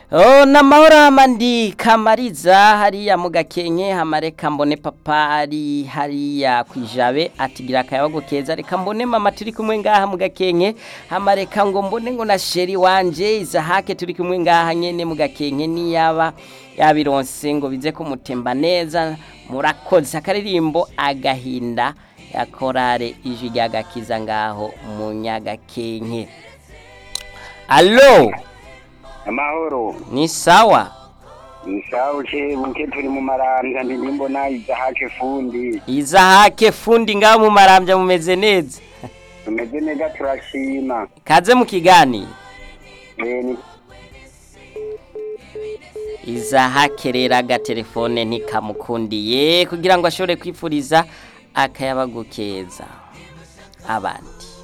Oh, namahoro amandi kamariza hariya mu gakenke hamareka mbone papa ari hariya kwijabe atigira akayabago keza reka mbone mama turi kumwe ngaha mu gakenke hamareka ngo mbone ngo na sheri wanje izahake turi kumwe ngaha nyene mu gakenke niyaba yabironse ngo bize kumutemba neza murakoze akaririmbo agahinda ya korale ijwi ryagakiza ngaho mu nyagakenke Allo amahoro ni sawa nishauje buke turi mu marambya ndi ndimbona izahake fundi izahake fundi ngaho mu marambya mumeze neza tumeze neza turashima kaze mu kiganiro Eh, ni- izahake rero agatelefone ntikamukundiye kugira ngo ashobore kwifuriza akayabagu keza abandi